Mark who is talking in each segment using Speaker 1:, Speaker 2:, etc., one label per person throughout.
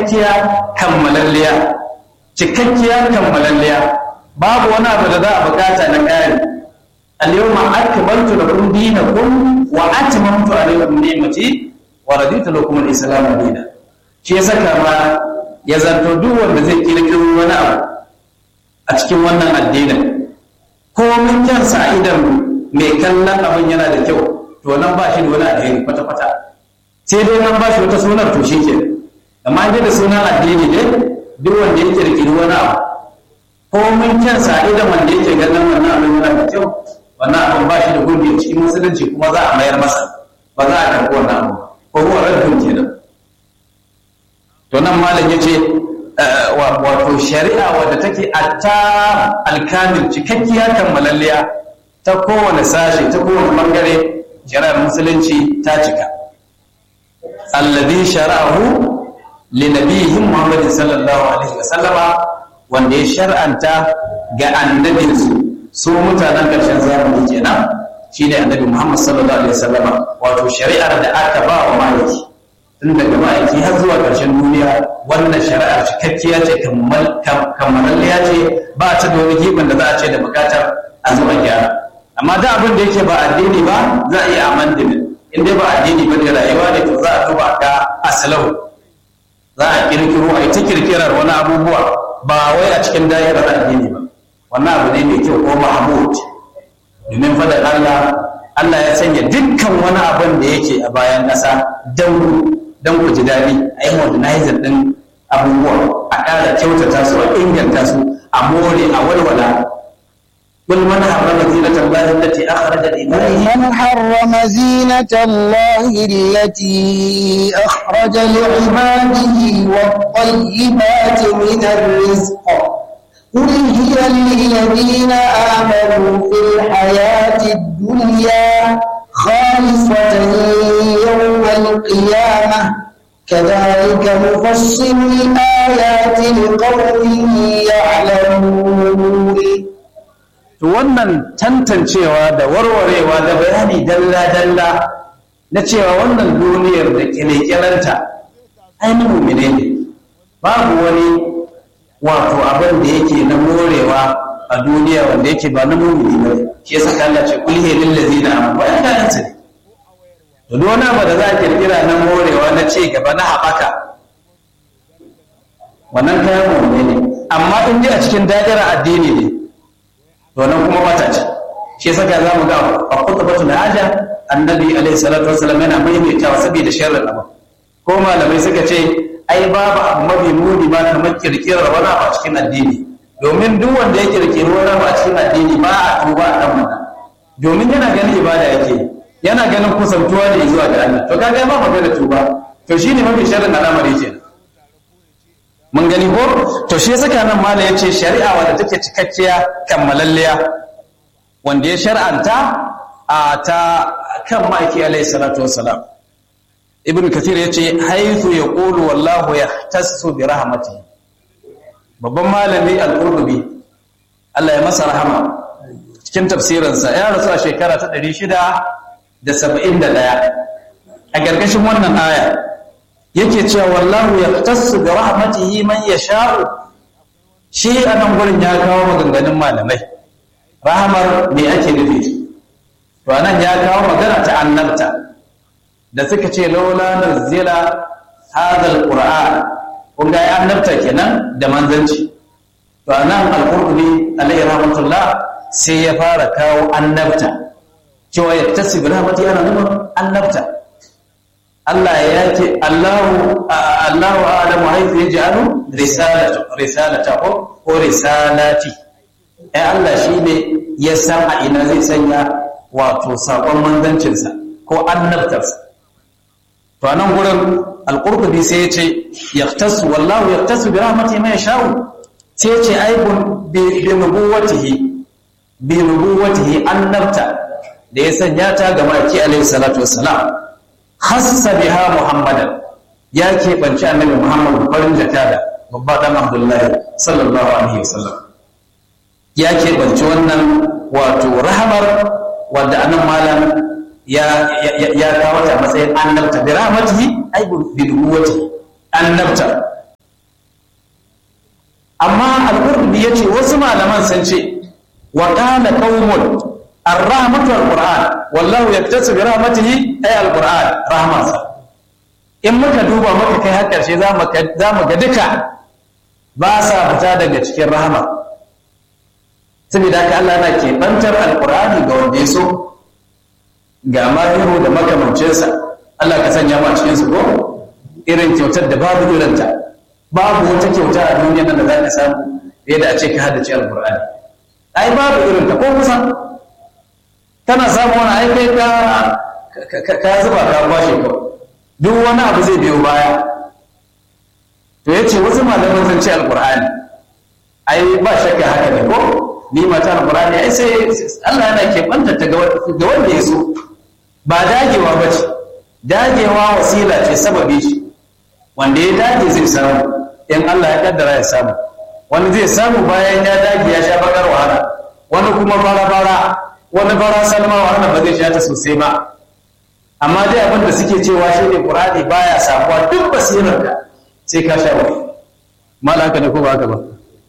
Speaker 1: cikakkiya kammalalliya cikakkiya kammalalliya babu wani abu da za a bukata na ƙari al-yawma akmaltu lakum dinakum wa atmamtu alaykum ni'mati wa raditu lakum al-islam dinan shi ya saka ma ya zanto duk wanda zai kirkiro wani abu a cikin wannan addinin ko mun kyansa idan mai kallon abin yana da kyau to nan ba shi da wani alheri kwata-kwata sai dai nan ba shi wata sunar to shi ke amma dai da sunan addini ne duk wanda ya kirkiri wani abu ko mun kyansa idan wanda yake ganin wannan abin yana da kyau wannan abin ba shi da gurbi cikin musulunci kuma za a mayar masa ba za a karɓi wannan abu ko kuma raddun kenan to nan malam yace wato shari'a wadda take atta alkamil cikakkiya kammalalliya ta kowane sashe ta kowane bangare shari'ar musulunci ta cika alladhi shara'ahu li nabiyhi muhammadin sallallahu alaihi wasallama wanda ya shar'anta ga annabinsu su mutanen karshen zamani kenan shine annabi muhammad sallallahu alaihi wasallama wato shari'ar da aka ba wa maliki tun daga ma'aiki har zuwa ƙarshen duniya wannan shari'ar cikakkiya ce kammalalliya ce ba ta da wani giɓin da za a ce da bukatar a zuwa gyara amma da abin da yake ba addini ba za a iya amandin in dai ba addini ba da rayuwa ne to za a duba ga asalau za a kirkiro a ta kirkirar wani abubuwa ba wai a cikin da'irar addini ba wannan abu ne mai kyau ko mahmud domin faɗin Allah Allah ya sanya dukkan wani abin da yake a bayan ƙasa don don ku ji daɗi a yi modernizing ɗin abubuwa a ƙara kyautata su a inganta su a more a walwala قل من حرم زينة الله التي أخرج لعباده
Speaker 2: من حرم زينة الله التي أخرج لعباده والطيبات من الرزق قل هي للذين آمنوا في الحياة الدنيا خالصة يوم القيامة كذلك نفصل الآيات لقوم يعلمون
Speaker 1: to wannan tantancewa da warwarewa da bayani dalla-dalla na cewa wannan duniyar da kyalekyalanta ainihin mummine ne babu wani wato abin da yake na morewa a duniya wanda yake ba na mummuni ba shi yasa Allah ce kulhe lillazina amanu bayan da nan ne to duk wani abu da za a kirkira na morewa na ci gaba na haɓaka wannan kayan mummune ne amma in ji a cikin da'ira addini ne to nan kuma mata ce shi saka za mu ga a kutubatu na haja annabi alaihi salatu wasallam yana maimaitawa saboda sharrin abu ko malamai suka ce ai babu abu mafi muni ba kamar kirkirar wani abu a cikin addini domin duk wanda ya kirkiri wani abu a cikin addini ba a tuba a kan wannan domin yana ganin ibada yake yana ganin kusantuwa ne zuwa ga Allah to kaga ba magana tuba to shine mafi sharrin al'amari kenan mun gani ko to shi saka nan mala yace shari'a wadda take cikakkiya kammalalliya wanda ya shar'anta a ta kan maki alayhi salatu wassalam ibn kathir yace haythu yaqulu wallahu yahtassu bi rahmatihi babban malami al-qurtubi Allah ya masa rahama cikin tafsirinsa ya rasu a shekara ta 671 a gargashin wannan aya yake cewa wallahu yahtassu bi rahmatihi man yasha'u shi anan gurin ya kawo maganganun malamai rahamar me ake nufi to anan ya kawo magana ta annabta da suka ce laula nuzila hadha alquran kun ga annabta kenan da manzanci to anan alqur'ani alayhi rahmatullah sai ya fara kawo annabta cewa yahtasi bi rahmatihi ana nufin annabta Allah ya ce Allahu Allahu a'lamu haythu yaj'alu risalatu risalata ko ko risalati ai Allah shine ya san a ina zai sanya wato sakon manzancin sa ko annabtarsa to anan gurin al-qurtubi sai ya ce yaqtasu wallahu yaqtasu bi rahmatihi ma yasha'u sai ya ce aibun bi nubuwatihi bi nubuwatihi annabta da ya sanya ta ga maki alaihi salatu wassalam khassa biha muhammadan ya keɓanci annabi muhammad farin jakada babba dan abdullahi sallallahu alaihi wasallam ya keɓanci wannan wato rahamar wadda anan malam ya ya kawo ta matsayin annabta bi rahmatihi ay bi nubuwati annabta amma al-qurtubi yace wasu malaman sun ce wa qala qaumun ar-rahmatu al-qur'an wallahu yaktasu bi rahmatihi ay al-qur'an rahmansa in muka duba muka kai har karshe za mu ga duka ba sa fita daga cikin rahama saboda haka Allah na keɓantar alƙur'ani ga wanda ya so ga mahiru da makamancinsa Allah ka sanya ma cikin su ko irin kyautar da babu irinta babu wata kyauta a duniya nan da za ka samu fiye da a ce ka haddace alƙur'ani ai babu irinta ko kusa kana samu wani ai kai ka ka zuba ka kwashe kawai duk wani abu zai biyo baya to ya ce wasu malaman sun ce alƙur'ani ai ba shakka haka ne ko ni mata alƙur'ani ai sai Allah yana keɓanta ta ga wanda ya so ba dagewa ba ce dagewa wasila ce sababi ce wanda ya dage zai samu in Allah ya kaddara ya samu wani zai samu bayan ya dage ya sha bakar wahala wani kuma fara-fara wani fara salma wahala ba zai sha ta sosai ba amma dai abin da suke cewa shi ne ƙur'ani baya samuwa duk basirarka sai ka sha wani malaka ne ko ba haka ba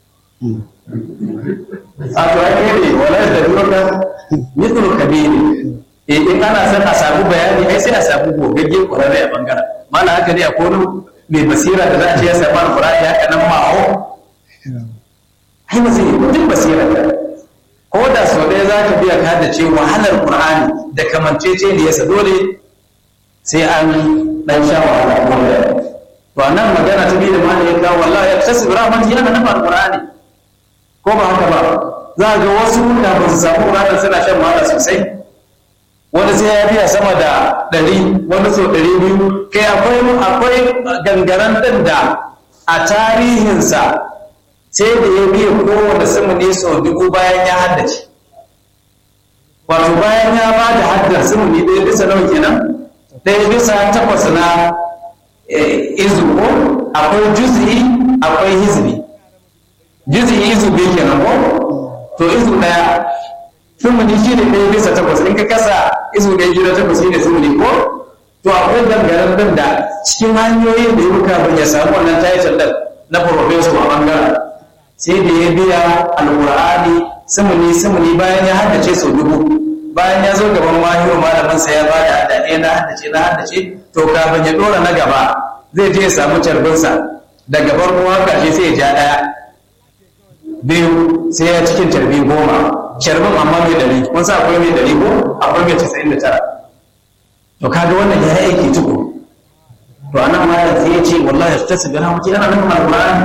Speaker 1: a to ake ne wala da duka mithlu kabiri in ana son a samu bayani ai sai a samu gogagge ƙwararre a bangaren mala haka ne a kono mai basira da za a ce ya samu alƙur'ani haka nan ma'o ai ba zai yi duk basira ko da sau ɗaya za ka biya ka da ce wahalar ƙur'ani da kamancece ne yasa dole sai an ɗan sha wahala ko da to a nan magana ta biyu da ma ya kawo wallahi ya kasu rahmat yana nufin alƙur'ani ko ba haka ba za ga wasu da ba su samu ƙur'ani suna shan wahala sosai wani sai ya biya sama da ɗari wani sau ɗari biyu kai akwai akwai gangaren ɗin da a tarihinsa sai da ya biya kowane sumuni sau dubu bayan ya haddace wato bayan ya ba da haddar sumuni ɗaya bisa nawa kenan ɗaya bisa takwas na izu ko akwai juz'i akwai hizbi juz'i izu biyu kenan ko to izu ɗaya sumuni shi ne ɗaya bisa takwas in ka kasa izu ɗaya gida takwas shi ne sumuni ko to akwai dangaren ɗin da cikin hanyoyin da ya buka ban ya samu wannan title ɗin na professor a ɓangaren sai da ya biya alƙur'ani sumuni sumuni bayan ya haddace sau dubu bayan ya zo gaban mahiru malaminsa ya bada haddace na haddace na haddace to kafin ya ɗora na gaba zai je ya samu carbinsa da gaban ruwa kashe sai ya ja ɗaya biyu sai ya cikin carbi goma carbin amma mai ɗari kun sa akwai mai ɗari ko akwai mai casa'in da tara to kaga wannan ya yi aiki tuku to anan ma sai ya ce wallahi ta su bi rahmati yana nufin alƙur'ani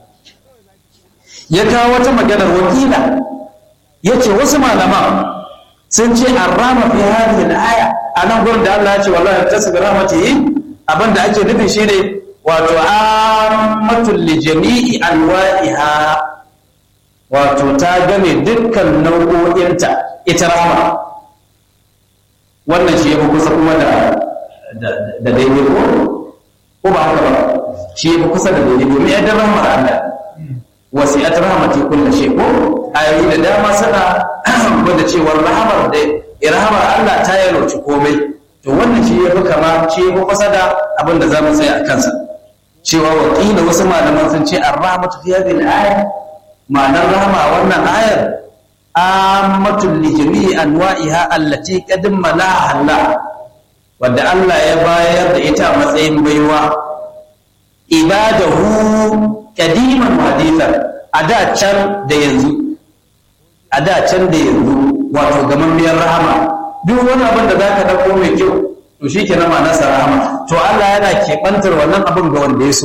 Speaker 1: ya kawo wata maganar wakila ya ce wasu malaman sun ce an rama fi hadhihi al-aya a nan gurin da Allah ya ce wallahi tasbi rahmatihi abinda ake nufi shine wato ammatul li jami'i anwa'iha wato ta game dukkan nau'o'inta ita rahma wannan shi yafi kusa kuma da da daidai ko ko ba haka ba shi yafi kusa da daidai domin yadda rahmar Allah wasi'at rahmati kulli shay ko ayoyi da dama suna gwada cewar rahamar da rahamar Allah ta yalwaci komai to wannan shi yafi kama shi yafi kusa da abin da zamu tsaya a kansa cewa wakila wasu malaman sun ce ar-rahmatu fi hadhihi al-aya ma'anar rahama wannan ayar ammatul li jami'i anwa'iha allati qad malaha Allah wanda Allah ya bayar da ita a matsayin baiwa ibadahu kadiman hadithan a da can da yanzu a da can da yanzu wato gamammiyar rahama duk wani abin da zaka dauko mai kyau to shikenan ma nasa rahama to Allah yana keɓantar wannan abin ga wanda ya so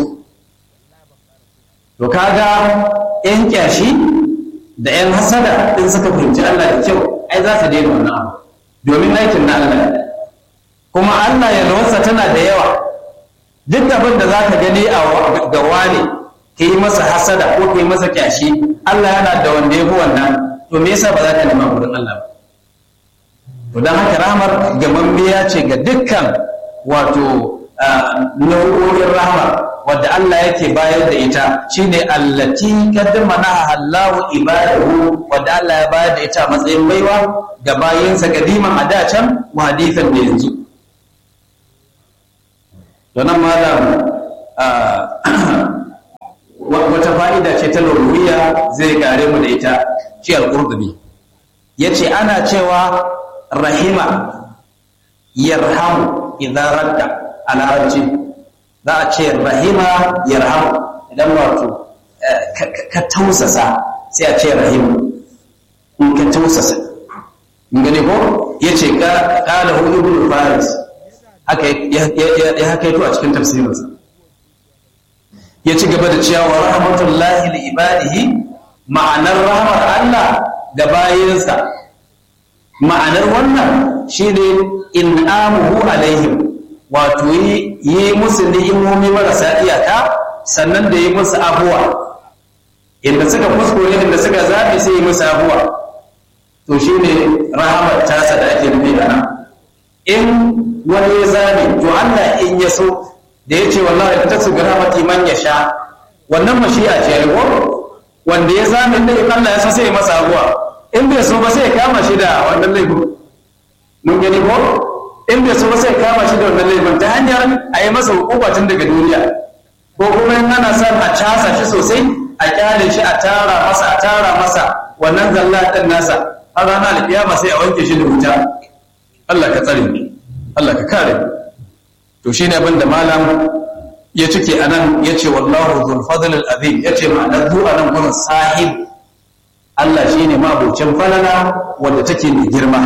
Speaker 1: to kaga yan kyashi da yan hasada in suka fahimci Allah da kyau ai za su daina wannan abu domin aikin na Allah kuma Allah ya lawarsa tana da yawa duk abin da za ka gani a ga wane ka yi masa hasada ko ka yi masa kyashi Allah yana da wanda ya fi wannan to me yasa ba za ka nema wurin Allah ba to don haka rahmar gamammiya ce ga dukkan wato nau'o'in rahmar wadda Allah yake bayar da ita shine allati qaddamana Allahu ibadahu wadda Allah ya bayar da ita a matsayin baiwa ga bayinsa gadiman a da can wa hadithan da yanzu to nan malam wata fa'ida fa'ida ce ta lurwiya zai kare mu da ita shi al-qurtubi yace ana cewa rahima yarhamu idan radda a larabci za a ce rahima yarhamu idan wato ka tausasa sai a ce rahimu in ka tausasa in gane ko ya ce ƙala hu ibn faris haka ya haka yato a cikin tafsirinsa ya ci gaba da cewa wa rahmatullahi li ibadihi ma'anar rahmar Allah da bayinsa ma'anar wannan shine in'amuhu alaihim wato yi musu ni'imomi marasa iyaka sannan da yi musu abuwa inda suka kuskure inda suka zafi sai yi musu abuwa to shine rahamar tasa da ake nufi a nan in wani ya zabi to Allah in ya so da ya ce wallahi ta su rahmati man ya sha wannan mashi'a ce ya wanda ya zabi da in Allah ya so sai ya masa abuwa in bai so ba sai ya kama shi da wannan laifin mun gani ko in bai so ba sai ya kama shi da wannan laifin ta hanyar a yi masa hukuma tun daga duniya ko kuma in ana son a casa shi sosai a kyale shi a tara masa a tara masa wannan zalla ɗin nasa har ranar alƙiyama sai a wanke shi da wuta Allah ka tsare Allah ka kare to shine abin da malam ya cike anan yace wallahu dhul fadl al azim yace ma'anar zuwa nan gurin sahib Allah shine mabucin falala wanda take mai girma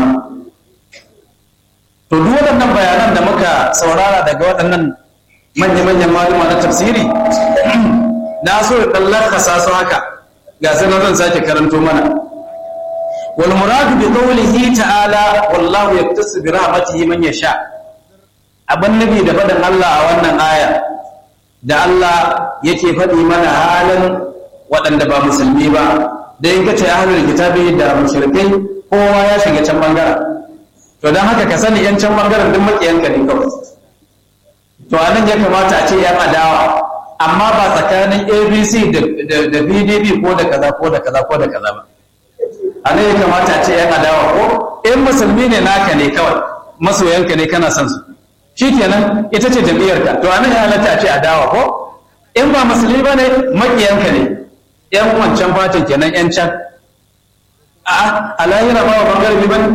Speaker 1: to duk waɗannan bayanan da muka saurara daga waɗannan manya-manyan malama na tafsiri na so da ɗan lakasa su haka ga sanar zan sake karanto mana wal muradu bi qawlihi ta'ala wallahu yaktasu bi rahmatihi man yasha abin nabi da faɗin Allah a wannan aya da Allah yake faɗi mana halin waɗanda ba musulmi ba da in kace ahlul kitabi da mushrikai kowa ya shiga can bangaren to dan haka ka sani yan can bangaren duk makiyanka ne kawai to anan ya kamata a ce yan adawa amma ba tsakanin abc da pdp ko da kaza ko da kaza ko da kaza ba anan ya kamata a ce yan adawa ko in musulmi ne naka ne kawai masoyanka ne kana son su shikenan ita ce jam'iyyarka to anan ya halatta a ce adawa ko in ba musulmi ba ne makiyanka ne yan wancan fatin kenan yan can a alayira ba wa bangare ba ne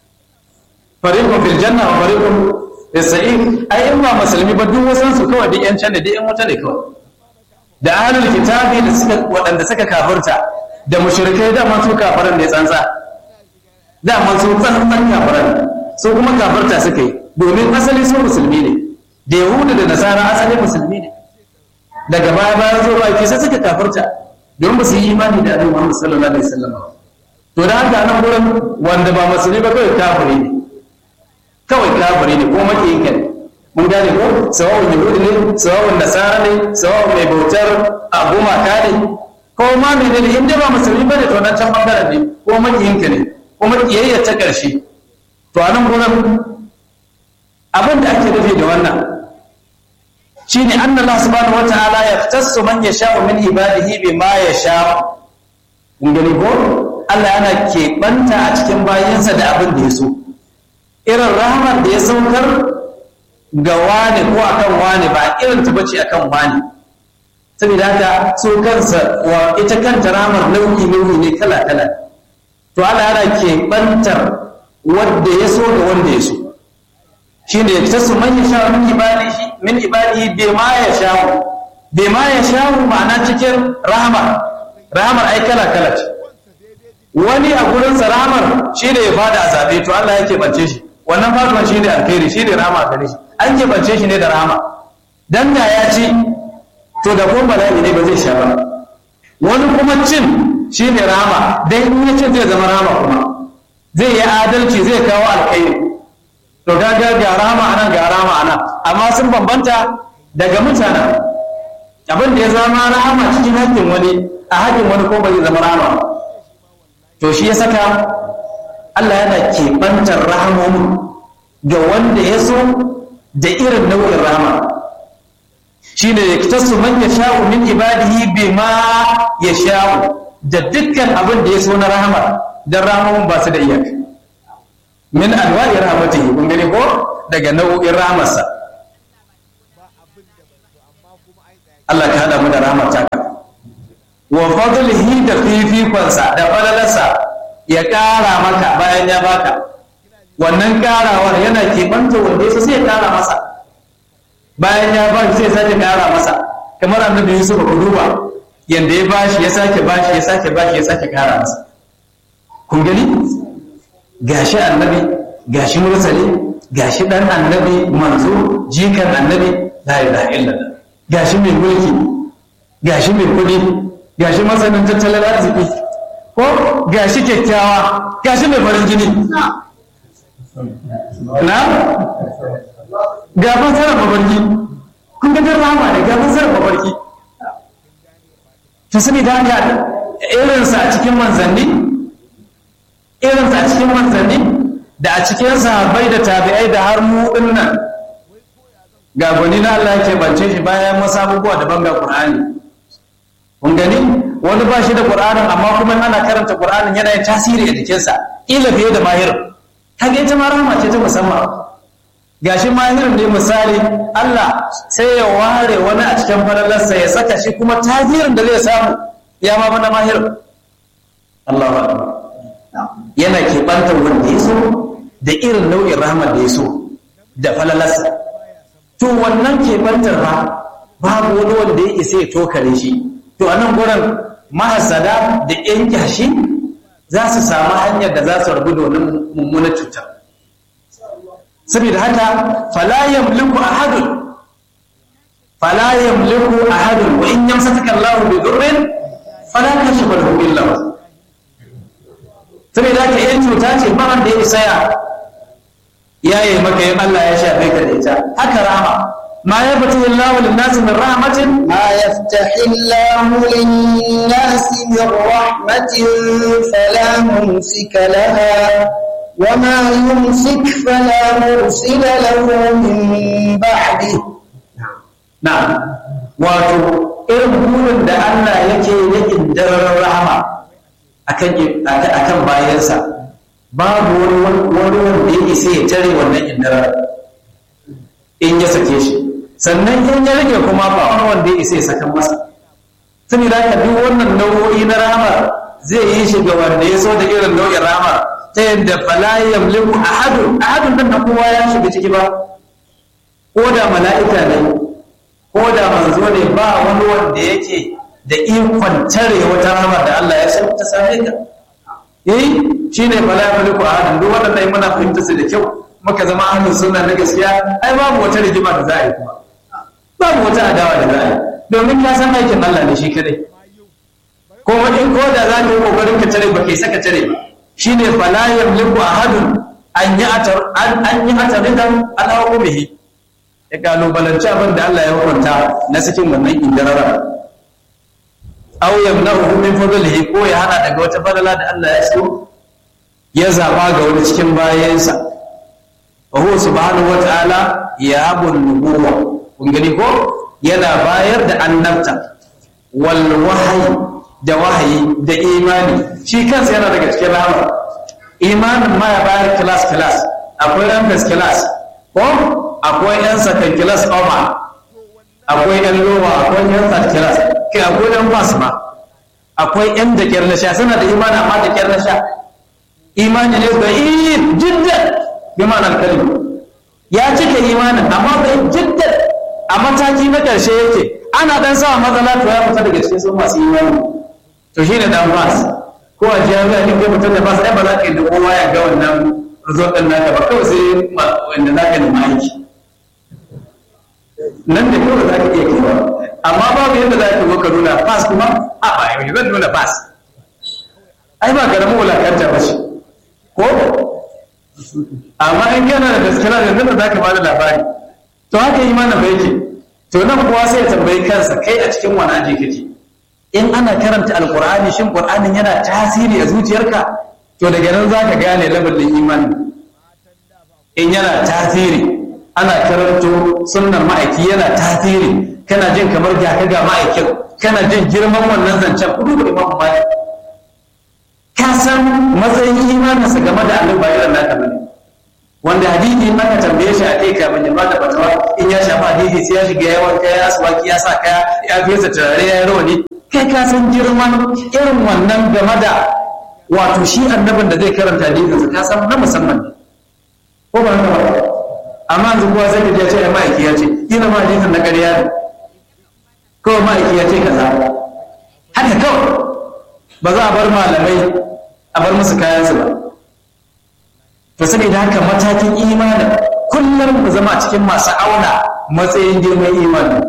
Speaker 1: fariqun fil janna wa fariqun Isa'il ai in ba musulmi ba duk wasan su kawai duk yan can da duk yan wuta ne kawai da ahlul kitabi da suka waɗanda suka kafirta da mushrikai da masu kafiran ne tsantsa da masu tsantsan kafiran su kuma kafirta suka yi domin asali su musulmi ne da yahuda da nasara asali musulmi ne daga baya bayan zuwa ake sai suka kafirta don ba su yi imani da annabi Muhammad sallallahu alaihi wasallam to da haka nan gurin wanda ba musulmi ba kawai kafiri ne kawai kafiri ne ko makiyin ka ne mun gane ko sawa'un yahudi ne sawa'un nasara ne sawa'un mai bautar aguma ka ne ko ma mai ne in dai ba musulmi bane to nan can bangaren ne ko makiyin ka ne ko makiyayya ta karshe to anan gurin abin da ake nufi da wannan shine anna Allah subhanahu wataala yaftassu man yasha'u min ibadihi bima yasha'u kun gani ko Allah yana keɓanta a cikin bayansa da abin da ya so irin rahmar da ya saukar ga wani ko akan wani ba irin ta bace akan wani saboda haka so kansa wa ita kanta rahmar nau'i nau'i ne kala kala to Allah yana keɓantar wanda ya so ga wanda ya so shine ya tasu man ya sha min ibadihi min ibadihi bima ya sha bima ya sha ma'ana cikin rahmar rahmar ai kala kala ce wani a gurin sa rahmar shine ya fada a zabe to Allah yake bance shi wannan faduwan shi ne alkhairi shi ne rama gare shi an keɓance shi ne da rama dan da ya ci to da kuma bala'i ne ba zai sha ba wani kuma cin shi ne rama dan in ya cin zai zama rama kuma zai yi adalci zai kawo alkhairi to gaga ga rama anan ga rama anan amma sun bambanta daga mutanen abin da ya zama rama cikin hakkin wani a hakkin wani ko ba zai zama rama to shi ya saka Allah yana keɓantar rahamomin ga wanda ya so da irin nau'in rahama shi ne ya tasu man ya sha'u min ibadihi bima ya sha'u da dukkan abin da ya so na rahama don rahamomin ba su da iyaka min alwa'i rahmatihi kun gani ko daga nau'in rahamarsa Allah ka hada mu da rahamar taka wa fadlihi da fifikonsa da falalarsa ya ƙara maka bayan ya baka wannan ƙarawar yana keɓanta wanda ya sai ya ƙara masa bayan ya ba sai ya sake ƙara masa kamar annabi Yusuf ku duba yanda ya bashi ya sake bashi ya sake bashi ya sake ƙara masa kun gani gashi annabi gashi mursali gashi dan annabi manzo jikan annabi la ilaha illallah gashi mai mulki gashi mai kudi gashi masanin tattalin arziki ko gashi kyakkyawa gashi mai farin jini na ga fasarar mafarki kun ga rama ne ga fasarar mafarki ta sani da haka irinsa a cikin manzanni irinsa a cikin manzanni da a cikin sahabbai da tabi'ai da har mu dinnan ga gwani na Allah ke bance shi bayan wasu abubuwa daban ga Qur'ani kun gani wani ba shi da Qur'anin amma kuma ana karanta Qur'anin yana yin tasiri a jikinsa ila fiye da mahir kaga ita ma rahama ce ta musamman gashi mahirin ne misali Allah sai ya ware wani a cikin falalarsa ya saka shi kuma tasirin da zai samu ya ma bana mahir Allahu akbar yana keɓantar wanda ya so da irin nau'in rahmar da ya so da falalarsa to wannan keɓantar ba babu wani wanda ya isa ya tokare shi to a nan gurin mahasada da yan kyashi za su samu hanyar da za su rabu da wannan mummunar cutar saboda haka fala yamliku ahadun fala yamliku ahadun wa in yamsaka Allahu bi dhurrin fala kashifa lahu illa hu saboda haka yan cuta ce ba wanda ya isa ya yaye maka yin Allah ya shafe ka da ita haka rama ma ya fata Allah lin nas min rahmatin
Speaker 2: ما يفتح الله للناس من رحمة فلا ممسك لها وما يمسك فلا مرسل له من بعده
Speaker 1: na'am wato irin burin da Allah yake yakin daren rahama akan akan bayansa babu wani wani wanda ya isa ya tare wannan indarar in ya sake shi sannan in ya rage kuma ba wani wanda ya isa ya saka masa saboda haka duk wannan nau'o'i na rahama zai yi shi ga wanda ya so da irin nau'in rahama ta yadda fala yamliku ahadun ahadun nan da kowa ya shiga ciki ba ko da mala'ika ne ko da manzo ne ba wani wanda yake da ikon tare wata rahama da Allah ya san ta same ka eh shine fala yamliku ahadun duk wannan dai muna fahimta su da kyau muka zama ahlus sunna na gaskiya ai babu wata rigima da za a yi kuma babu wata adawa da za a yi domin ka san aikin Allah ne shi kadai ko in ko da za ka yi kokarin ka tare ba kai saka tare ba shine fala yamliku ahadun an yi atar an yi ataridan ala hukumihi ya kalubalanci abin da Allah ya hukunta na cikin wannan indarara aw yamna'uhu min fadlihi ko ya hana daga wata fadala da Allah ya so ya zaba ga wani cikin bayansa wa huwa subhanahu wata'ala ya abun nubuwa kun gani ko yana bayar da annabta wal wahyi da wahayi da imani shi kansa yana daga cikin rahama imanin ma ya bayar class class akwai ran first class ko akwai yan second class over akwai yan lowa akwai yan third class kai akwai yan pass ma akwai yan da kyar na sha suna da imani amma da kyar na sha imani ne da yin jiddan bi ma'anar kalmi ya cika imanin amma bai jiddan a mataki na ƙarshe yake ana dan sa matsala to ya fita daga cikin sun masu imani to shine dan pass ko a jami'a ne kai mutum da pass ai ba za ka yi da kowa ya ga wannan result din naka ba kawai sai wanda za ka nemi aiki nan da kawai za ka iya kewa amma babu yadda za ka zo ka nuna pass kuma a ba yau zan nuna pass ai ba karamin wulakanta ba ce ko amma in kana da gaskiya da nan da za ka bada labari to haka yi mana bai ke to nan kuwa sai ya tambayi kansa kai a cikin wani aji kake in ana karanta alkur'ani shin qur'anin yana tasiri a zuciyarka to daga nan za ka gane labarin imani in yana tasiri ana karanto sunnar ma'aiki yana tasiri kana jin kamar ga ka ga ma'aikin kana jin girman wannan zancen kudu da imamu malik ka san matsayin imaninsa game da annabi ba irin naka bane wanda hadisi in aka tambaye shi a kai kafin ya bada fatawa in ya shafa hadisi sai ya shiga yawan kaya aswaki ya sa kaya ya fesa turare ya yi rawani kai ka san girman irin wannan game da wato shi annabin da zai karanta hadisinsa ka san na musamman ne ko ba haka ba amma yanzu kowa sai ka ce ai ma'aiki ya ce kila ma hadisin na ƙarya ne kawai ma'aiki ya ce kaza haka kawai ba za a bar malamai a bar musu kayansu ba to saboda haka matakin imanin kullum mu zama cikin masu auna matsayin girman imanin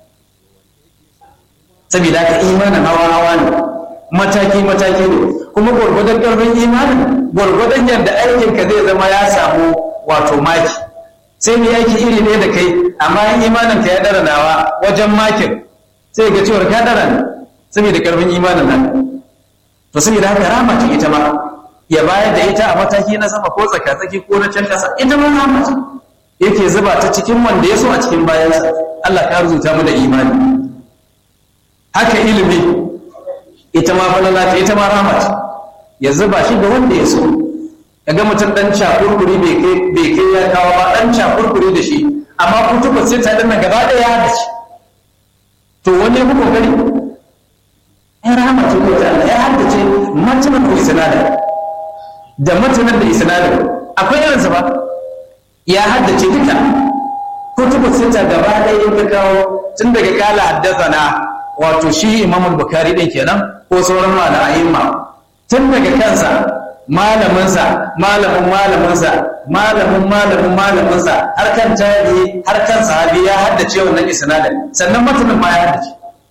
Speaker 1: saboda haka imanin hawa hawa ne mataki mataki ne kuma gwargwadon ƙarfin imanin gwargwadon yadda aikinka zai zama ya samu wato maki sai mu aiki iri ɗaya da kai amma in imanin ka ya dara nawa wajen makin sai ga cewar ka dara ne saboda ƙarfin imanin nan to saboda haka rama ce ita ma ya bayar da ita a mataki na sama ko tsaka-tsaki ko na can ƙasa ita ma rama ce yake zuba ta cikin wanda ya so a cikin bayansa Allah ka rubuta mu da imani haka ilimi ita ma falala ta ita ma rama ce ya zuba shi ga wanda ya so kaga mutum dan cakurkuri bai kai bai kai ya kawo ba dan cakurkuri da shi amma kutuba sai ta dinna gaba daya da shi to wani ya fi kokari ya rama ce ko ta Allah ya haddace matanan ko isnadin da matanan da isnadin akwai irinsa ba ya haddace duka kutubu sita gaba ɗaya in ka kawo tun daga kala haddazana wato shi imam bukari ɗin kenan ko sauran mala'ayimma tun daga kansa malaminsa malamin malaminsa malamin malamin malaminsa har kan tabi har kan sahabi ya haddace wannan isnadin sannan matanin ma ya haddace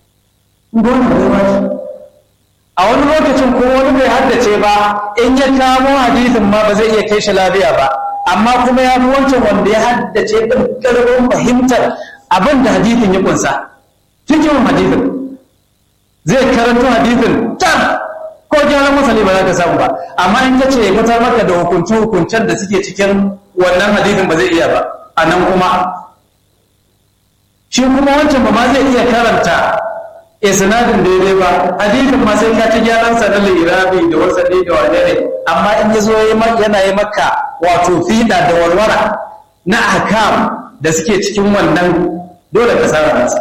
Speaker 1: a wani lokacin ko wani bai haddace ba in ya kamo hadisin ma ba zai iya kai shi lafiya ba amma kuma ya fi wancan wanda ya haddace ɗin ƙarfin fahimtar abin da hadithin ya kunsa cikin hadithin zai karanto hadithin tam ko gyaran masali ba za ka samu ba amma in ka ce ya fitar maka da hukunce hukuncen da suke cikin wannan hadithin ba zai iya ba a nan kuma shi kuma wancan ba ma zai iya karanta isnadin daidai ba hadithin ma sai ka ci gyaran sa na lirabi da wasani da wane ne amma in ya zo yana yi maka wato fiɗa da warwara na ahkam da suke cikin wannan dole ka sara nasa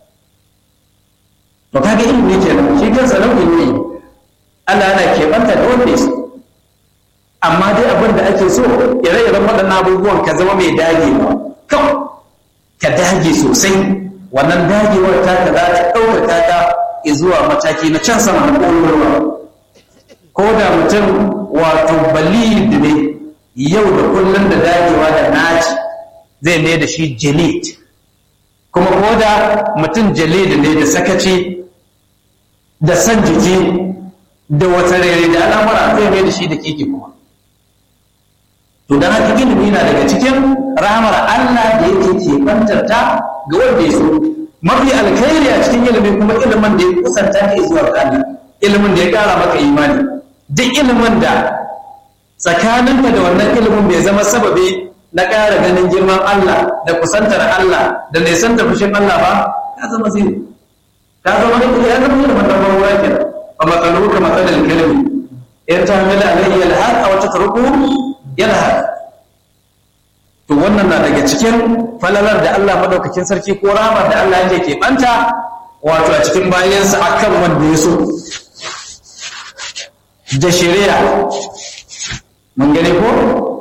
Speaker 1: to kaga ilimi kenan shi kansa nau'i ne Allah yana keɓanta da wanda su amma dai abin da ake so ire-iren waɗannan abubuwan ka zama mai dagewa kawai ka dage sosai wannan dagewar ta ka za ta ɗaukaka ta zuwa mataki na can sama na ƙololuwa ko da mutum wato balid ne yau da kullum da dagewa da naci zai ne da shi jalid kuma ko da mutum jalid ne da sakaci da san jiki da wata rere da al'amura zai mai da shi da keke kuma to don haka ilimi na daga cikin rahamar Allah da yake keɓantar ta ga wanda ya so mafi alkhairi a cikin ilimi kuma ilimin da ya kusanta ka zuwa ga Allah ilimin da ya ƙara maka imani duk ilimin da tsakaninka da wannan ilimin bai zama sababi na ƙara ganin girman Allah da kusantar Allah da nisantar fushin Allah ba ya zama zai ka zama ya zama ilimin da ban wura kenan fa matsalu ka matsalal kalmi in ta mila alayhi alhaq aw tatruku yalhaq to wannan na daga cikin falalar da Allah madaukakin sarki ko rahama da Allah yake ke banta wato a cikin bayansa akan wanda ya so da shari'a mun gane ko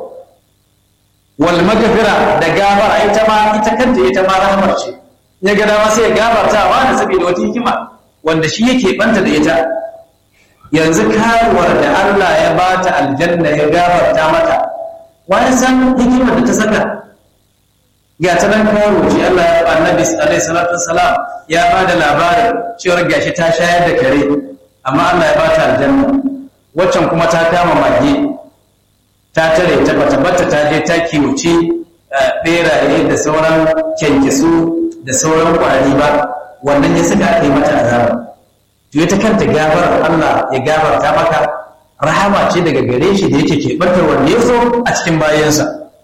Speaker 1: wal magfira da gafara ita ma ita kanta ita ma rahmar ce ya ga dama sai ya gafarta wa da saboda wata hikima wanda shi yake banta da ita yanzu karuwar da Allah ya bata aljanna ya gafarta mata wani san hikimar da ta saka ga ta nan kawo ce Allah ya ba annabi alaihi salatu wassalam ya ba da labarin cewar gashi ta shayar da kare amma Allah ya bata aljanna waccan kuma ta kama mage ta tare ta bata bata ta je ta kiwoci beraye da sauran kyankyasu da sauran kwari ba wannan ya saka aka yi mata azaba to ita kanta gafarar Allah ya gafarta maka rahama ce daga gare shi da yake keɓantar wanda ya so a cikin bayansa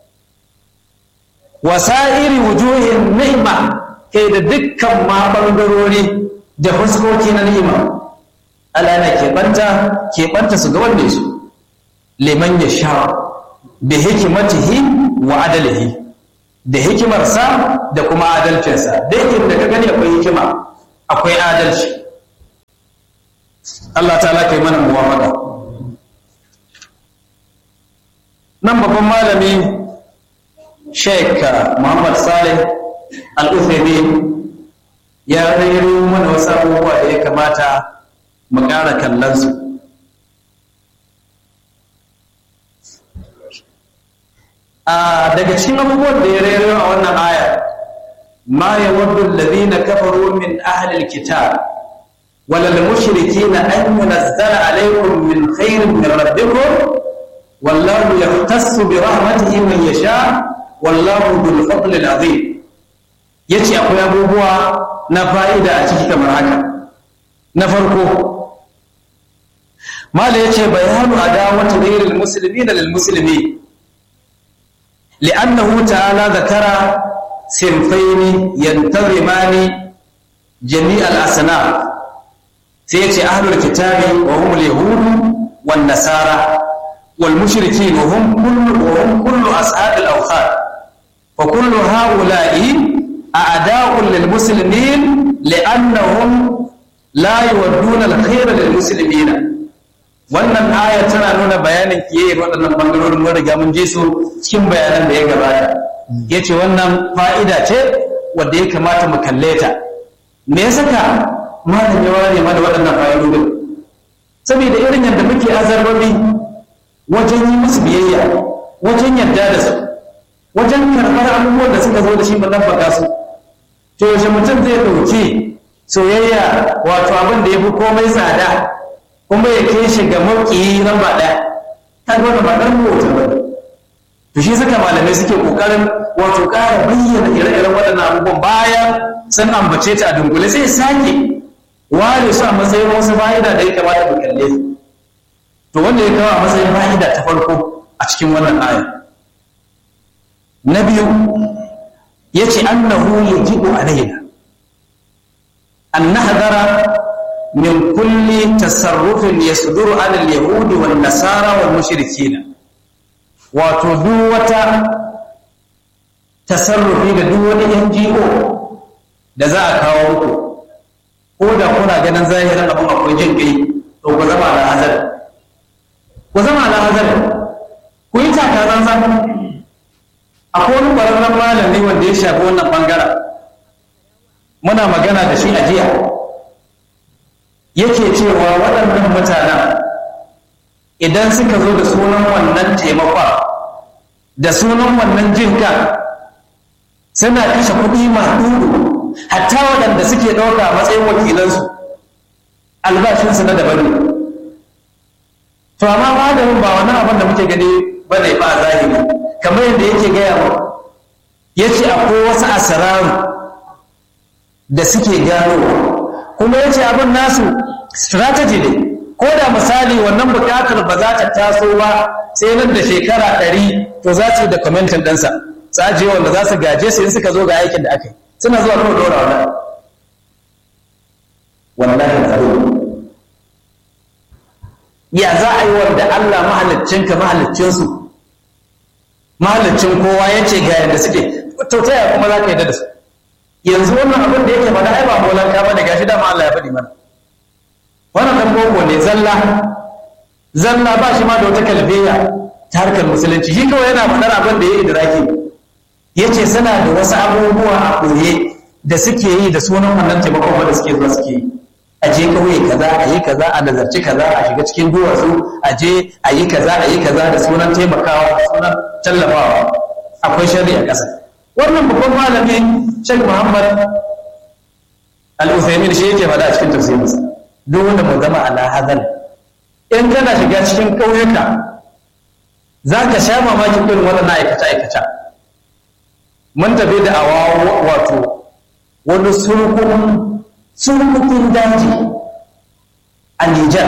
Speaker 1: wasa'iri wujuhin ni'ima kai da dukkan ma ɓangarori da fuskoki na ni'ima Allah na keɓanta keɓanta su ga wanda ya so liman ya sha bi hikimatihi wa adalihi da hikimarsa da kuma adalcinsa da da ka gani akwai hikima akwai adalci Allah ta kai mana muwafaka nan babban malami Sheikh Muhammad Saleh Al-Uthaymeen ya rairo mana wasu abubuwa da ya kamata mu ƙara kallon su daga cikin abubuwan da ya rairo a wannan aya ma yawaddu alladhina kafaru min ahli alkitab wala almushrikeena an yunzala alaykum min khairin min rabbikum wallahu yahtassu bi rahmatihi man yasha wallahu dhul fadli alazim yace akwai abubuwa na fa'ida a ciki kamar haka na farko mala yace bayanu adawati ghayril muslimina lil muslimin لأنه تعالى ذكر صنفين ينتظمان جميع الأصناف سيأتي أهل الكتاب وهم اليهود والنصارى والمشركين وهم كل وهم كل أصحاب الأوثان فكل هؤلاء أعداء للمسلمين لأنهم لا يودون الخير للمسلمين wannan aya tana nuna bayanin kiyayyar waɗannan ɓangarorin mun riga mun je su cikin bayanan da ya gabata ya ce wannan fa'ida ce wadda ya kamata mu kalle ta me ya saka malam ya ware mana waɗannan fa'idodin saboda irin yadda muke azarbabi wajen yi musu biyayya wajen yarda da su wajen karɓar abubuwan da suka zo da shi mu ɗabbaka su to yaushe mutum zai ɗauki soyayya wato abin da ya fi komai tsada kuma ya kai shi ga mauki nan ba ɗaya ta gwada ba ɗan mota ba to shi suka malamai suke ƙoƙarin wato ƙara bayyana ire-iren waɗannan abubuwan bayan sun ambace ta a dunkule sai sake ware su a matsayin wasu fa'ida da ya kamata mu kalle su to wanda ya kawo a matsayin fa'ida ta farko a cikin wannan aya na biyu ya ce annahu yajibu alaina an nahdara من كل تصرف يصدر عن اليهود والنصارى والمشركين وتدوة تصرفي da duk wani NGO da za a kawo muku ko da kuna ganin zahirin abin akwai jin kai to ku zama da hazar ku zama da hazar ku yi taka zanzan akwai wani ƙwararren malami wanda ya shafi wannan bangaren muna magana da shi a jiya yake cewa waɗannan mutanen idan suka zo da sunan wannan taimakon da sunan wannan jinka suna kashe kuɗi maɗuɗu hatta waɗanda suke ɗauka a matsayin wakilansu albashinsu na daban ne to amma malamin ba wani abin da muke gani ba ne ba a zahiri kamar yadda yake gaya mu ya ce akwai wasu asararu da suke ganowa kuma ya ce abin nasu strategy ne ko da misali wannan bukatar ba za ta taso ba sai nan da shekara ɗari to za su yi da kwamentin ɗansa tsaje wanda za su gaje su in suka zo ga aikin da aka yi suna zuwa kawai dora wannan wallahi tsaro ya za a yi wanda Allah mahaliccinka mahaliccinsu mahalicin kowa ya ce ga yadda suke to ta yaya kuma za ka yi da su yanzu wannan abin da yake faɗa ai ba molanka ba ne gashi dama Allah ya faɗi mana wannan dan boko ne zalla zalla ba shi ma da wata kalbiya ta harkar musulunci shi kawai yana faɗar abin da ya idraki yace suna da wasu abubuwa a koye da suke yi da sunan wannan taimakon da suke zuwa suke yi a je kauye kaza a yi kaza a nazarci kaza a shiga cikin duwatsu a je a yi kaza a yi kaza da sunan taimakawa da sunan tallafawa akwai shari'a ƙasa wannan babban malami Sheikh Muhammad Al-Uthaymin shi yake faɗa a cikin tafsirinsa duk wanda mu zama ala hadal in kana shiga cikin ƙauyuka za ka sha mamakin irin waɗannan aikace aikace mun tafi da awa wato wani surkukun surkukun daji a Nijar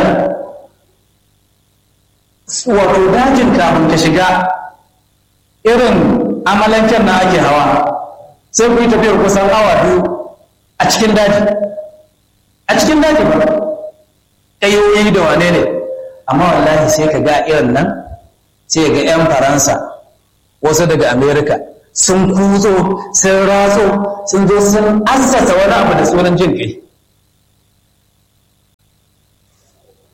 Speaker 1: wato dajin kafin ka shiga irin amalanken na ake hawa sai ku yi tafiyar kusan awa biyu a cikin daji a cikin daji ba ƙayoyi da wane ne amma wallahi sai ka ga irin nan sai ga 'yan faransa wasu daga amerika sun kuzo sun ratso sun zo sun assasa wani abu da sunan jin kai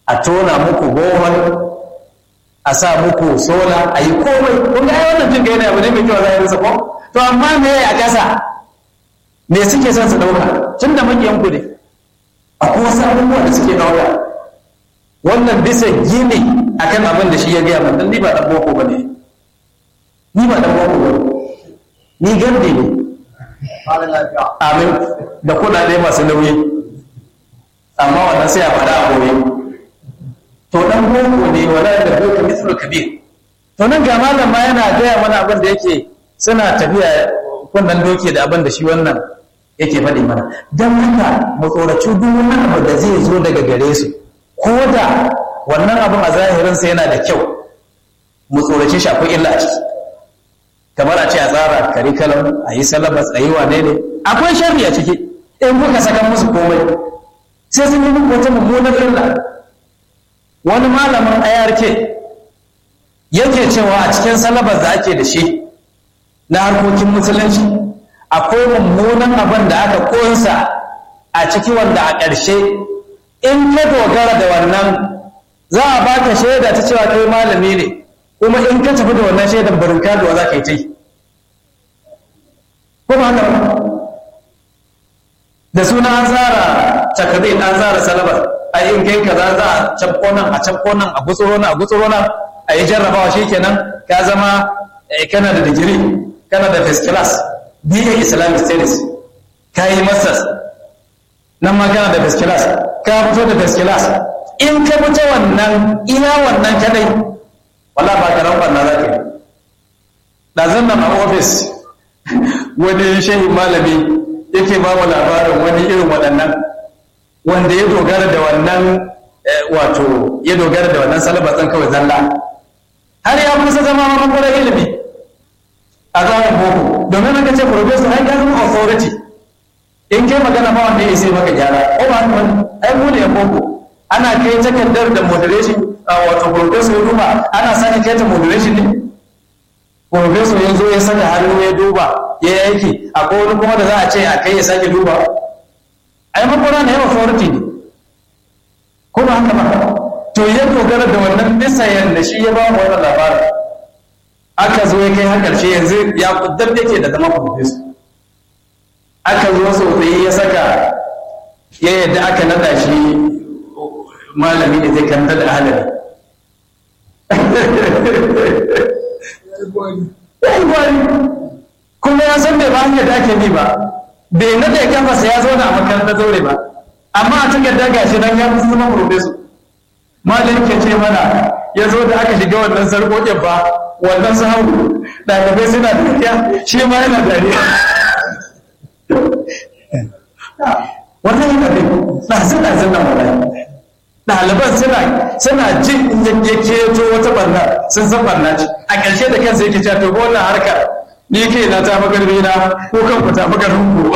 Speaker 1: a tona muku bohol a sa muku sola a yi komai kun ga wannan jin gaina abu ne mai kyau zahirinsa ko to amma me a ƙasa me suke son su ɗauka tun da makiyan ku ne akwai wasu abubuwa da suke ɗauka wannan bisa gini akan abin da shi ya gaya min ni ba ɗan boko ba ne ni ba ɗan boko ba ni gardi ne amin da kuɗaɗe masu nauyi amma wannan sai a faɗa a boye to dan boko ne wala da boko mislu kabir to nan ga malam ma yana gaya mana abin da yake suna tafiya kunnan doke da abin da shi wannan yake faɗi mana dan haka mu tsoraci duk wani abu da zai zo daga gare su ko da wannan abin a zahirin sa yana da kyau mu tsorace shi akwai illa a ciki kamar a ce a tsara curriculum a yi syllabus a yi wane ne akwai sharri a ciki in kuka saka musu komai sai sun yi muku wata mummunar illa wani malamin ARK yake cewa a cikin salabas da ake da shi na harkokin musulunci akwai mummunan abin da aka kunsa a ciki wanda a ƙarshe in ka dogara da wannan za a baka shaida ta cewa kai malami ne kuma in ka tafi da wannan shaidan barinka da za ka yi ta yi kuma haka da suna an tsara takardun an tsara salabar a yin kai kaza za a cabko nan a cabko nan a gutsuro nan a gutsuro nan a yi jarrabawa shikenan ka zama kana da digiri kana da first class BA Islamic Studies ka yi masters nan ma kana da first class ka fito da first class in ka fito wannan ina wannan kadai wala ba ka ran na za ka yi ɗazan nan a ofis wani shehin malami yake ba mu labarin wani irin waɗannan wanda ya dogara da wannan wato ya dogara da wannan salabatsan kawai zalla har ya kusa zama makwarar ilimi a zaman boko domin aka ce professor ai gano authority in kai magana ba wanda ya sai maka gyara ko ba haka wani ai mu ne boko ana kai takardar da moderation wato professor ya duba ana sake kai ta moderation ne professor ya zo ya saka hannu ya duba ya yi aiki akwai wani kuma da za a ce a kai ya sake duba ai makwara na yawa authority ne ko ba haka ba to ya dogara da wannan bisa yadda shi ya ba mu wannan labarin aka zo ya kai har karshe yanzu ya kuddar yake da zama professor aka zo sosai ya saka ya yadda aka nada shi malami da zai kanta da halari kuma ya san bai ba hanyar da ake bi ba bai nada ya kafa ya zo na a makarantar zaure ba amma a cikin daga shi nan ya fi zama professor malam ke ce mana ya zo da aka shiga wannan sarƙoƙin ba wannan sahu ɗalibai suna dariya shi ma yana dariya wannan yana da ɗazin ɗazin nan wani ɗaliban suna suna jin in ya keto wata barna sun san barna ce a ƙarshe da kansa yake cewa to wannan harkar ni ke na ta magarbi na ko kan ku ta magarin ku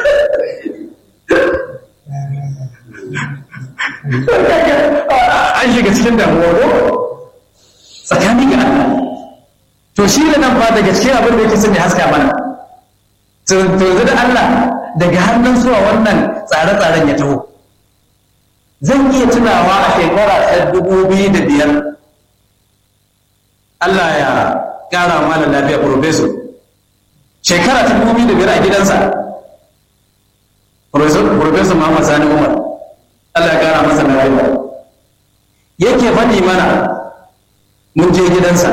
Speaker 1: an shiga cikin damuwa ko tsakanin ga Allah to shi da nan ba daga cikin abin da yake son ya haska mana to yanzu da Allah daga hannun zuwa wannan tsare-tsaren ya taho zan iya tunawa a shekara ta dubu biyu da biyar Allah ya ƙara mana lafiya professor shekara ta dubu biyu da biyar a gidansa professor Muhammad Sani Umar Allah ya ƙara masa lafiya yake faɗi mana mun je gidansa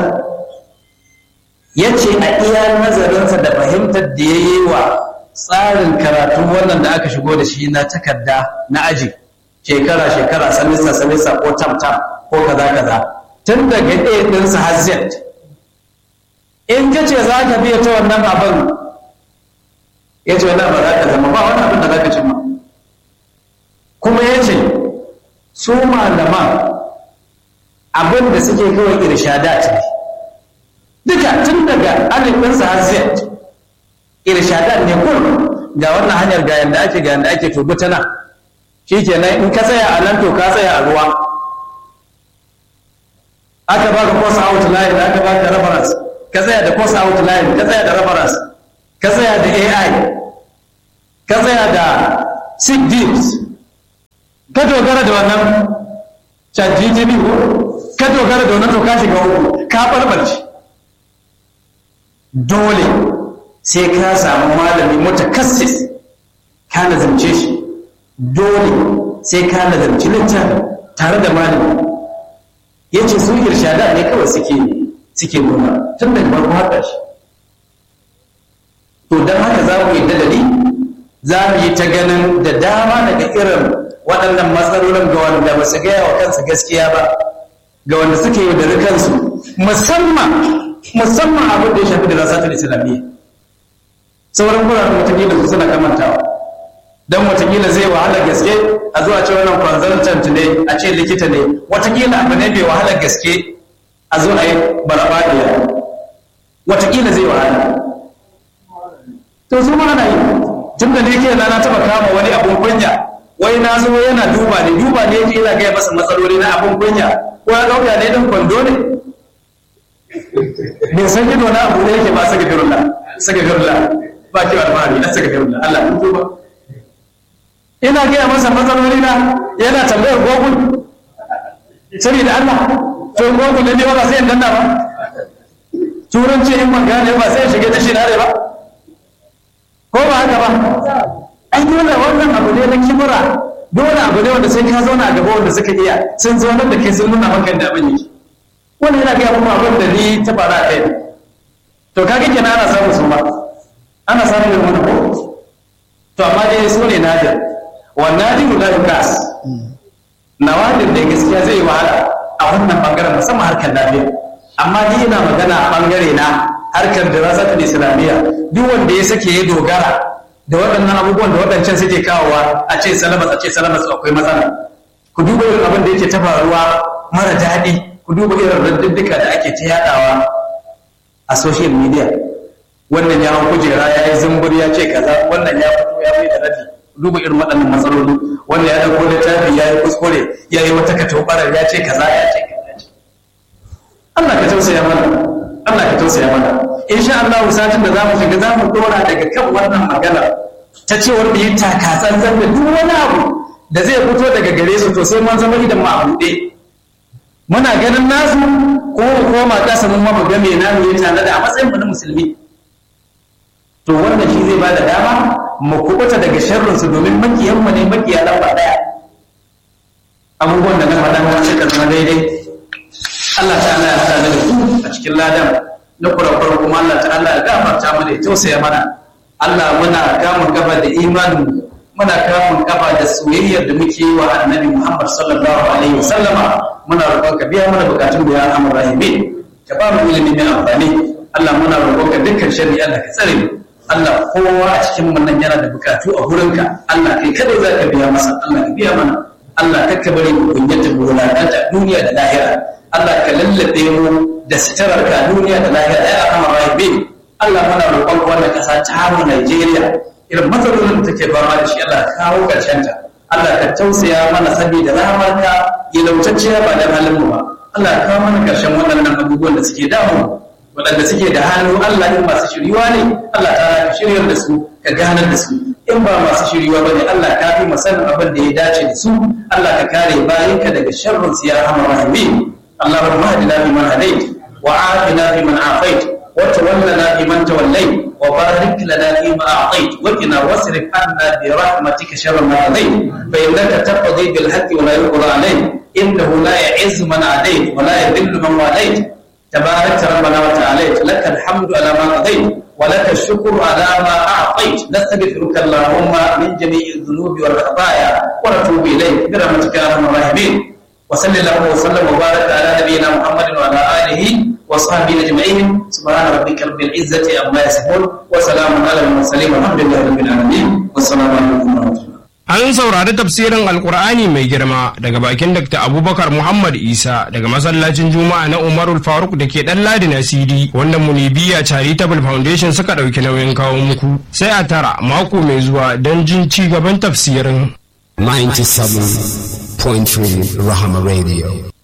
Speaker 1: ya ce a iya nazarinsa da fahimtar da ya yi wa tsarin karatu wannan da aka shigo da shi na takarda na aji shekara-shekara sanisa-sanisa ko tam-tam ko kaza-kaza tun daga a ɗinsa har z in ka ce za ka biya ta wannan abin ya ce wani ba za ka zama ba wani abin da za ka cimma kuma ya ce su malaman abin da suke kawai irshadat ne duka tun daga alif ɗinsa har z irshadat ne kun ga wannan hanyar ga yanda ake ga yanda ake tubu ta nan shi kenan in ka tsaya a nan to ka tsaya a ruwa aka baka course outline da aka baka reference ka tsaya da course outline ka tsaya da reference ka tsaya da AI ka tsaya da sick deals ka dogara da wannan chat gtv ko ka dogara da wannan to ka shiga uku ka barbarci dole sai ka samu malami mutakassis ka nazarce shi dole sai ka nazarci littafi tare da malami ya ce su irshada ne kawai suke suke nuna tun daga farko har ƙarshe to don haka za mu yi dalili za mu yi ta ganin da dama daga irin waɗannan matsalolin ga wanda ba su gaya wa kansu gaskiya ba ga wanda suke yi da kansu musamman musamman abin da ya shafi da rasatul islamiyya sauran guraren watakila su suna kamantawa don watakila zai wahala gaske a zuwa ce wannan consultant ne a ce likita ne watakila abu ne bai wahala gaske a zo a yi barabadiya watakila zai wahala to su ma ana yi tun da ne ke na taba kama wani abun kunya wai na zo yana duba ne duba ne yake ina gaya masa matsaloli na abun kunya ko ya ɗauka ne don kwando ne bai san ido na abu da yake ba saka firullah saka firullah ba ki alfahari na saka firullah Allah kun tuba ina gaya masa matsaloli na yana tambayar google saboda Allah to google ne ba sai in danna ba turanci in ban gane ba sai shige da shi na ba ko ba haka ba ai dole wannan abu ne na kibura dole abu ne wanda sai ka zauna a gaba wanda suka iya sun zaunar da kai sun nuna maka da abin yake wannan yana gaya kuma abin da ni ta fara a kai to kaga kenan ana samun su ba ana samun irin wani ko to amma dai su ne nadir wannan nadiru la yukas nawadir da gaskiya zai wahala a wannan bangaren musamman harkar lafiya amma ni ina magana a bangare na harkar dirasatul islamiyya duk wanda ya sake ya dogara da waɗannan abubuwan da waɗancan suke kawowa a ce salamas a ce salamas akwai matsala ku duba irin abin da yake ta faruwa mara daɗi ku duba irin raddiddika da ake ta yaɗawa a social media wannan ya hau kujera ya yi zumbur ya ce kaza wannan ya fito ya mai da raddi duba irin waɗannan matsaloli wannan ya ɗauko littafi ya yi kuskure ya yi wata katobarar ya ce kaza ya ce kaza Allah ka tausaya mana Allah ka tausaya mana insha Allah satin da zamu shiga zamu dora daga kan wannan magana ta cewar da yi taka tsantsan da duk wani abu da zai fito daga gare su to sai mun zama idan mu a buɗe muna ganin nasu ko mu koma kasa mun ma mu ga me namu ya tana da a matsayin mu na musulmi to wannan shi zai bada dama mu kubuta daga sharrin su domin makiyan mu ne makiya lamba daya abubuwan da na faɗa na ce zama daidai Allah ta'ala ya sa da ku a cikin ladan na kurakurar kuma Allah ta'ala ya gafarta mana ya tausaya mana Allah muna kamun gaba da imanin muna kamun gaba da soyayyar da muke yi wa annabi Muhammad sallallahu alaihi wasallama muna roƙon ka biya mana bukatun da ya amur rahimi ka ba mu ilimi mai amfani Allah muna roƙon ka dukkan shari'a Allah ka tsare mu Allah kowa a cikin mu nan yana da bukatu a gurinka Allah kai kada za ka biya masa Allah ka biya mana Allah kakka bari mu kunyata mu wulakanta duniya da lahira Allah ka lallabe mu da sitarar ka duniya da lahira ya kama rahibi Allah muna roƙon wannan ƙasa ta mu Najeriya irin matsalolin da take fama da shi Allah kawo ƙarshen ta Allah ka tausaya mana saboda rahamarka ya lautacciya ba da halin mu ba Allah ka kawo mana ƙarshen waɗannan abubuwan da suke damu waɗanda suke da hannu Allah in masu shiriwa ne Allah ta ka shiryar da su ka ganar da su in ba masu shiriwa ba ne Allah ka fi masanin abin da ya dace da su Allah ka kare bayanka daga sharrin su ya rahama rahimin اللهم اهدنا فيمن هديت وعافنا فيمن عافيت وتولنا فيمن توليت وبارك لنا فيما اعطيت وقنا واصرف عنا برحمتك شر ما قضيت فانك تقضي بالحق ولا يقضى عليك انه لا يعز من عاديت ولا يذل من واليت تباركت ربنا وتعاليت لك الحمد على ما قضيت ولك الشكر على ما اعطيت نستغفرك اللهم من جميع الذنوب والخطايا ونتوب اليك برحمتك يا ارحم الراحمين وصل اللهم وسلم وبارك على نبينا محمد وعلى اله وصحبه اجمعين سبحان ربك رب العزه عما يصفون وسلام على المرسلين والحمد لله رب العالمين والسلام عليكم ورحمه الله
Speaker 3: An saurari tafsirin Alkur'ani mai girma daga bakin Dr. Abubakar Muhammad Isa daga masallacin Juma'a na Umarul Faruk da ke ɗan Ladi na CD wanda Munibiya Charitable Foundation suka ɗauki nauyin kawo muku. Sai a tara mako mai zuwa don jin ci gaban tafsirin.
Speaker 4: 97.3 Rahama Radio.